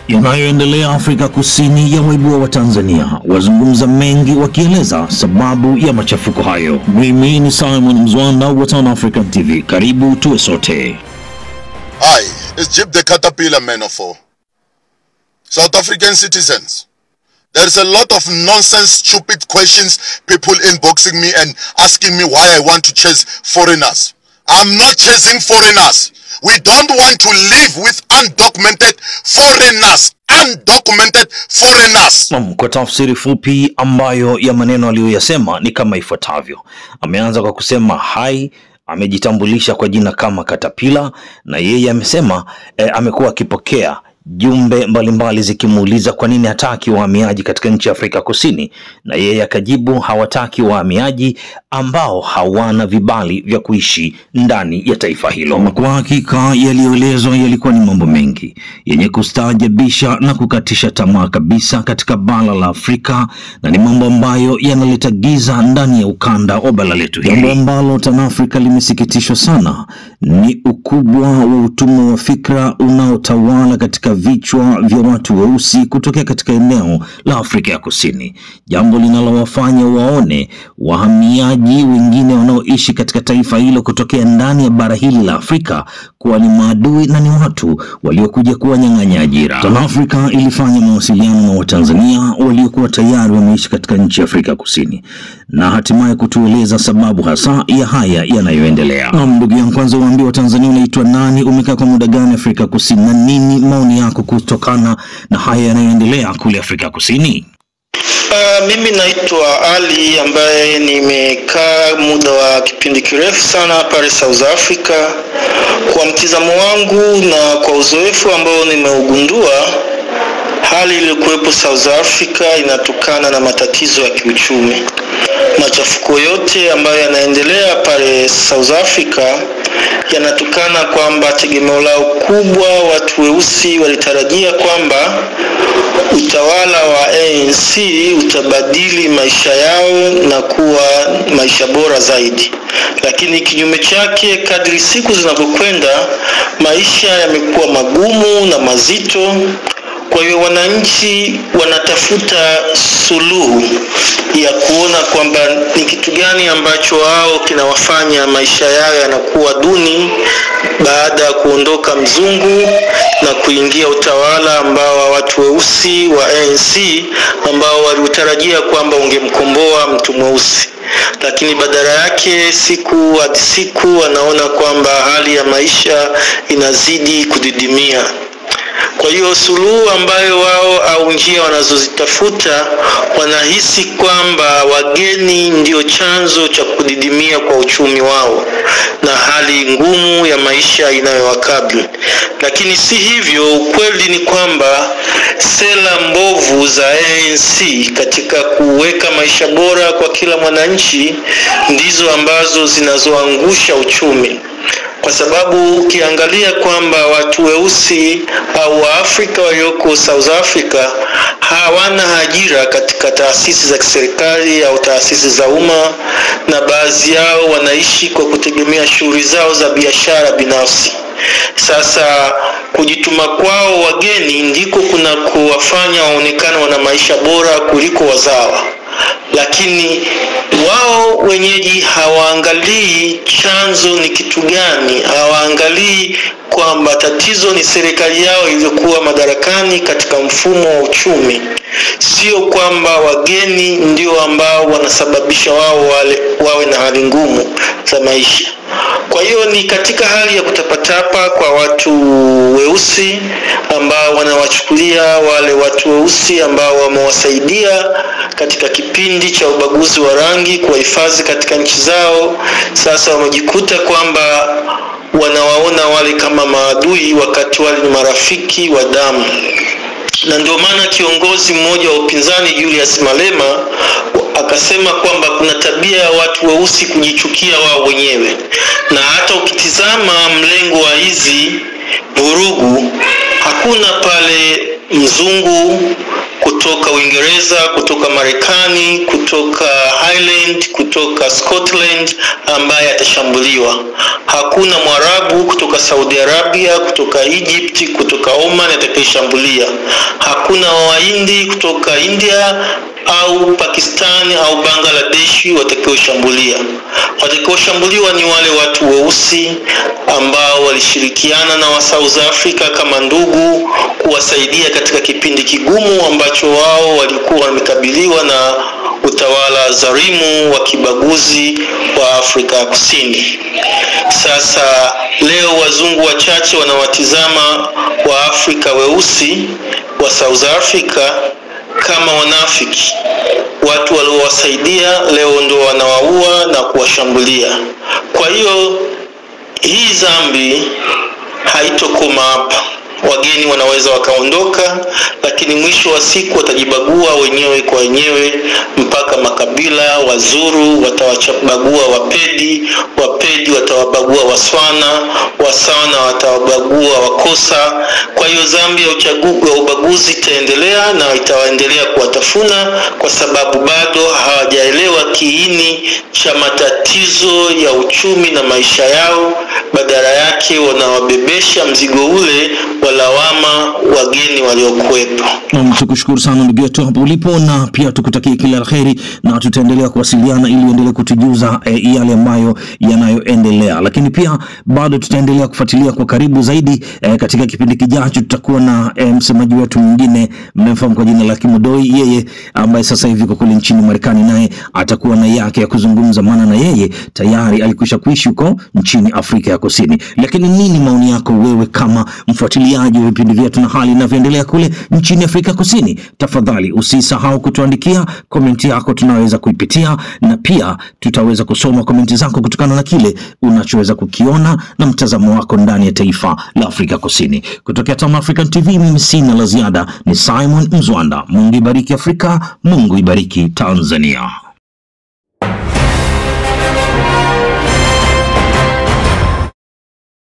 Yanayoendelea Afrika Kusini ya waibua wa Tanzania wazungumza mengi wakieleza sababu ya machafuko hayo. Mimi ni Simon Mzwanda wa Town African TV, karibu tuwe sote. Hi, it's Jib the Caterpillar Man of War. South African citizens, there's a lot of nonsense, stupid questions, people inboxing me and asking me why I want to chase foreigners. I'm not chasing foreigners. We don't want to live with undocumented foreigners. Undocumented foreigners. Naam, kwa tafsiri fupi ambayo ya maneno aliyoyasema ni kama ifuatavyo. Ameanza kwa kusema hai amejitambulisha kwa jina kama Katapila na yeye amesema eh, amekuwa akipokea jumbe mbalimbali zikimuuliza kwa nini hataki wahamiaji katika nchi ya Afrika Kusini, na yeye akajibu hawataki wahamiaji ambao hawana vibali vya kuishi ndani ya taifa hilo. Ama Kwa hakika yaliyoelezwa yalikuwa ni mambo mengi yenye kustaajabisha na kukatisha tamaa kabisa katika bara la Afrika, na ni mambo ambayo yanaleta giza ndani ya ukanda wa bara letu hili. Jambo ambalo TanAfrika limesikitishwa sana ni ukubwa wa utumwa wa fikra unaotawala katika vichwa vya watu weusi kutokea katika eneo la Afrika ya Kusini, jambo linalowafanya waone wahamiaji wengine wanaoishi katika taifa hilo kutokea ndani ya bara hili la Afrika kuwa ni maadui na ni watu waliokuja kuwanyang'anya ajira. TanAfrika ilifanya mawasiliano na Watanzania waliokuwa tayari wameishi katika nchi ya Afrika Kusini na hatimaye kutueleza sababu hasa ya haya yanayoendelea. Naam, ndugu yangu, kwanza uambie Watanzania unaitwa nani, umekaa kwa muda gani Afrika Kusini na nini maoni yako kutokana na haya yanayoendelea kule Afrika Kusini? Uh, mimi naitwa Ali ambaye nimekaa muda wa kipindi kirefu sana pale South Africa. Kwa mtizamo wangu na kwa uzoefu ambao nimeugundua, hali iliyokuwepo South Africa inatokana na matatizo ya kiuchumi. Machafuko yote ambayo yanaendelea pale South Africa yanatokana kwamba tegemeo lao kubwa, watu weusi walitarajia kwamba utawala wa ANC utabadili maisha yao na kuwa maisha bora zaidi, lakini kinyume chake, kadri siku zinavyokwenda, maisha yamekuwa magumu na mazito. Kwa hiyo wananchi wanatafuta suluhu ya kuona kwamba ni kitu gani ambacho wao kinawafanya maisha yao yanakuwa duni baada ya kuondoka mzungu na kuingia utawala ambao wa watu weusi wa ANC ambao waliutarajia kwamba ungemkomboa mtu mweusi lakini badala yake siku hadi siku wanaona kwamba hali ya maisha inazidi kudidimia. Kwa hiyo suluhu ambayo wao au njia wanazozitafuta wanahisi kwamba wageni ndio chanzo cha kudidimia kwa uchumi wao na hali ngumu ya maisha inayowakabili. Lakini si hivyo, ukweli ni kwamba sera mbovu za ANC katika kuweka maisha bora kwa kila mwananchi ndizo ambazo zinazoangusha uchumi kwa sababu ukiangalia kwamba watu weusi au Waafrika walioko South Africa hawana ajira katika taasisi za kiserikali au taasisi za umma, na baadhi yao wanaishi kwa kutegemea shughuli zao za biashara binafsi. Sasa kujituma kwao wageni ndiko kuna kuwafanya waonekane wana maisha bora kuliko wazawa lakini wao wenyeji hawaangalii chanzo ni kitu gani, hawaangalii kwamba tatizo ni serikali yao iliyokuwa madarakani katika mfumo wa uchumi, sio kwamba wageni ndio ambao wanasababisha wao wale, wawe na hali ngumu za maisha. Kwa hiyo ni katika hali ya kutapatapa kwa watu weusi ambao wanawachukulia wale watu weusi ambao wamewasaidia katika kipindi cha ubaguzi wa rangi kuwahifadhi katika nchi zao. Sasa wamejikuta kwamba wanawaona wale kama maadui wakati wale ni marafiki wa damu na ndio maana kiongozi mmoja wa upinzani Julius Malema akasema kwamba kuna tabia ya watu weusi kujichukia wao wenyewe, na hata ukitizama mlengo wa hizi vurugu hakuna pale mzungu kutoka Uingereza, kutoka Marekani, kutoka Ireland, kutoka Scotland ambaye atashambuliwa. Hakuna Mwarabu kutoka Saudi Arabia, kutoka Egypt, kutoka Oman atakayeshambulia. Hakuna Wahindi kutoka India au Pakistani au Bangladeshi watakaoshambulia. Watakaoshambuliwa ni wale watu weusi ambao walishirikiana na wa South Africa kama ndugu kuwasaidia katika kipindi kigumu ambacho wao walikuwa wamekabiliwa na utawala dhalimu wa kibaguzi wa Afrika ya Kusini. Sasa leo wazungu wachache wanawatizama wa Afrika weusi wa South Africa kama wanafiki, watu waliowasaidia leo ndo wanawaua na kuwashambulia. Kwa hiyo hii dhambi haitokoma hapa. Wageni wanaweza wakaondoka, lakini mwisho wa siku watajibagua wenyewe kwa wenyewe, mpaka makabila. Wazuru watawabagua Wapedi, Wapedi watawabagua Waswana, Waswana watawabagua Wakosa. Kwa hiyo dhambi ya uchagu- ya ubaguzi itaendelea na itaendelea kuwatafuna, kwa sababu bado hawajaelewa kiini cha matatizo ya uchumi na maisha yao. Badala yake wanawabebesha mzigo ule wa lawama wageni waliokuwepo. Nam, tukushukuru sana ndugu yetu hapo ulipo, na pia tukutakie kila la heri, na tutaendelea kuwasiliana ili uendelee kutujuza e, yale ambayo yanayoendelea, lakini pia bado tutaendelea kufuatilia kwa karibu zaidi e, katika kipindi kijacho tutakuwa na e, msemaji wetu mwingine mnamfahamu kwa jina la Kimodoi, yeye ambaye sasa hivi kwa kule nchini Marekani, naye atakuwa na yake ya kuzungumza, maana na yeye tayari alikwisha kuishi huko nchini Afrika ya Kusini. Lakini nini maoni yako wewe kama mfuatiliaji wa vipindi vyetu na hali inavyoendelea kule nchini Afrika Kusini? Tafadhali usisahau kutuandikia komenti yako, tunaweza kuipitia na pia tutaweza kusoma komenti zako kutokana na kile unachoweza kukiona na mtazamo wako ndani ya taifa la Afrika Kusini. Kutokea Tam African TV, mimi sina la ziada, ni Simon Mzwanda. Mungu ibariki Afrika, Mungu ibariki Tanzania.